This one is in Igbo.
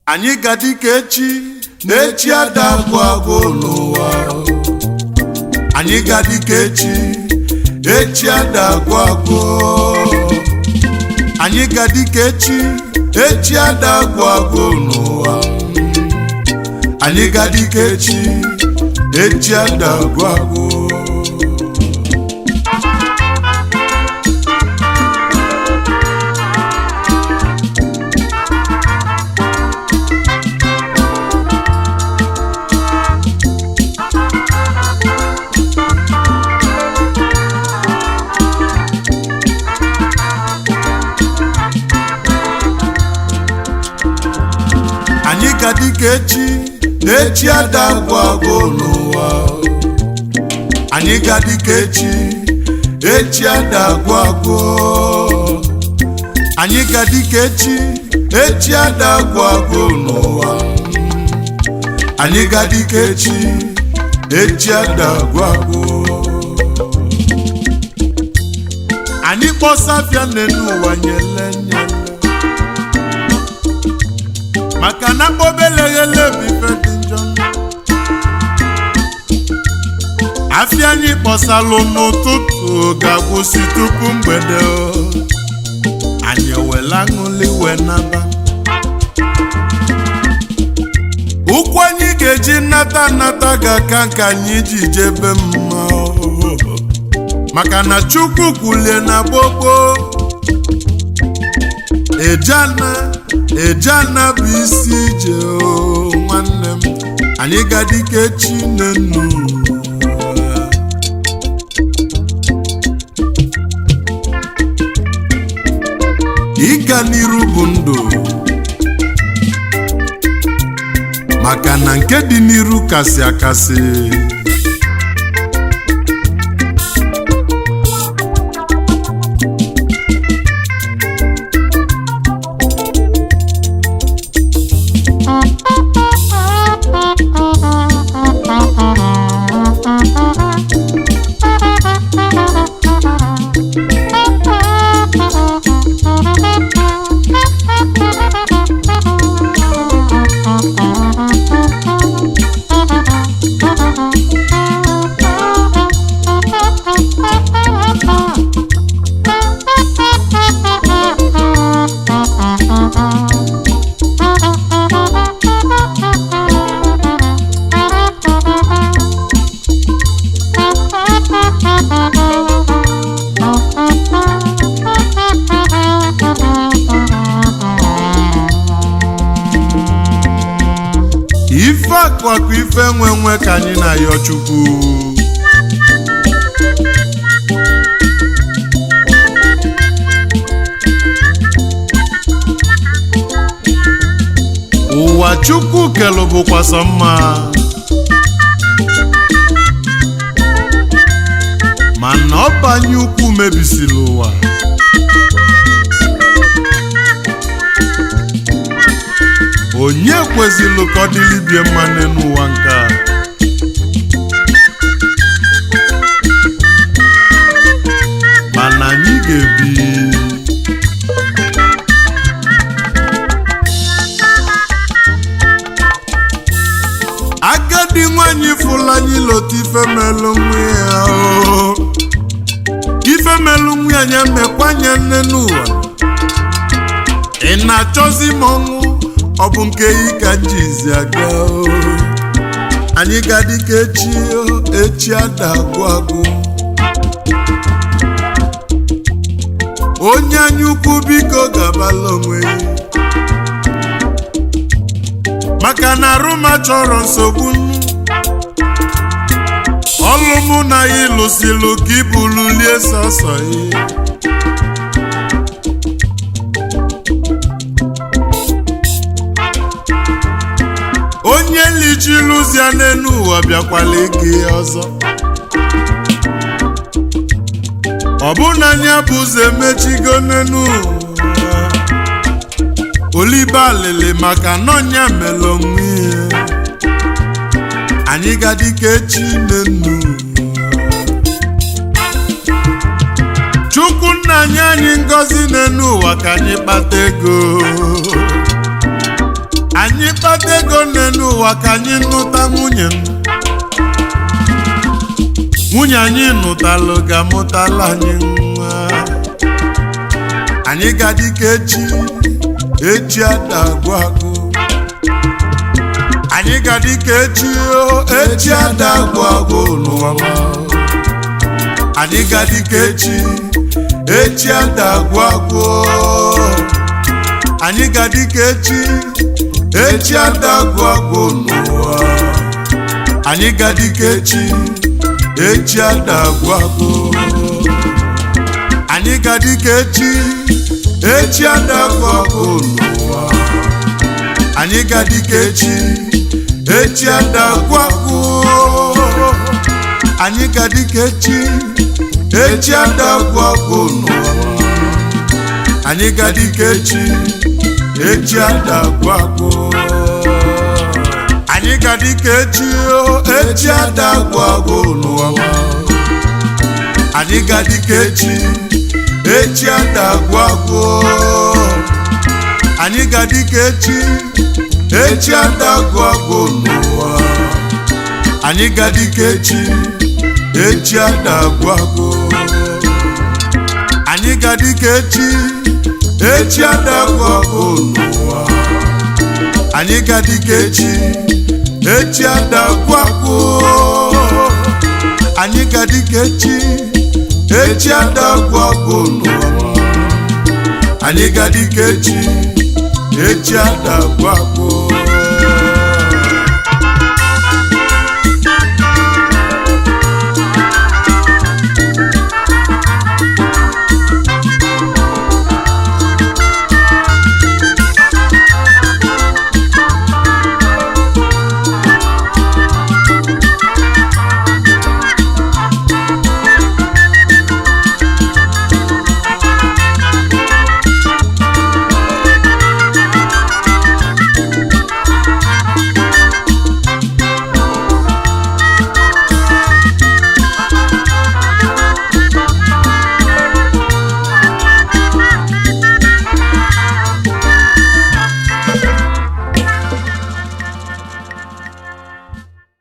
anyị ga-adị ka echi na echi ada agwụ agwụ n'ụwa anyị ga-adị ka echi echi ada agwụ agwụ anyị ga-adị ka echi echi ada agwụ agwụ n'ụwa anyị ga-adị ka echi echi ada agwụ agwụ anyị ga-adị ka echi na echi ada agwụ agwụ n'ụwa anyị ga-adị ka echi echi ada agwụ agwụ anyị ga-adị ka echi echi ada agwụ agwụ n'ụwa anyị ga-adị ka echi echi ada agwụ agwụ anyị kpọsafịa n'elu ụwa nyele nyele maka na mkpobeleghele bụ ife dị njọ afịa anyị kpọsalụ n'ụtụtụ ga-agwụsị tupu mgbede o. anyị ewela aṅụli wee naba ụkwụ anyị ga-eji nnata nnata ga-aka nke anyị ji jebe mma o. maka na chukwu kwulie na gbogbo ejana ejana bụ isi ije o nwanne m anyị ga-adị ka echi n'enu ịga n'iru bụ ndụ maka na nke dị n'iru kasị akasị ife akụakụ ife nwe nwe ka anyị na-ayọ chukwu ụwa chukwu kelụ bụkwa sọ mma mana ọbanye ukwu mebisiri ụwa onye kwezịlụ ka ọ dịlibie mma n'ụwa nke a mana anyị ga-ebi agadi nwanyị fụlanyị lota ifemelụ nwa ya o ifemelụ nwa ya nya mekwanye nne n'ụwa ị na-achọzi m ọnwụ ọ bụ nke yi ka njizi aga o anyị ga-adị ka echi o echi ada agwụ agwụ onye anya ukwu biko gabala onwe ya maka na arụma chọrọ nsogbu ọlụ mụ na ya ịlụsilụ ka ibululie sọsọ ya onye lichilụzia n'elu ụwa bịakwala ike ya ọzọ ọ bụ na anya bụ ụzọ emechigo n'elu ụwa olibe alịlị maka nọnya mere onwe ya anyị ga-adị ka echi n'enu chukwu nna anyị anyị ngọzi n'elu ụwa ka anyị kpata ego anyị kpata ego n'elu ụwa ka anyị nụta nwunye m nwunye anyị nụtalụ ga-amụtala anyị nwa anyị ga-adị ka echi echi ada agwụ agwụ anyị ga-adị ka echi o echi ada agwụ agwụ n'ụwa m. anyị ga-adị ka echi echi ada agwụ agwụ anyị ga-adị ka echi echi ada agwụ agwụ n'ụwa anyị ga-adị ka echi echi ada agwụ agwụ anyị ga-adị ka echi echi ada agwụ agwụ n'ụwa anyị ga-adị ka echi echi ada agwụ agwụ anyị ga-adị ka echi echi ada agwụ agwụ n'ụwa anyị ga-adị ka echi echi ada agwụ agwụ anyị ga-adị ka echi o echi ada agwụ agwụ n'ụwa anyị ga-adị ka echi echi ada agwụ agwụ anyị ga-adị ka echi echi ada agwụ agwụ n'ụwa anyị ga-adị ka echi echi ada agwụ agwụ anyị ga-adị ka echi echi ada agwụ agwụ n'ụwa anyị ga-adị ka echi echi ada agwụ agwụ anyị ga-adị ka echi echi ada agwụ agwụ n'ụwa anyị ga-adị ka echi echi ada agwụ agwụ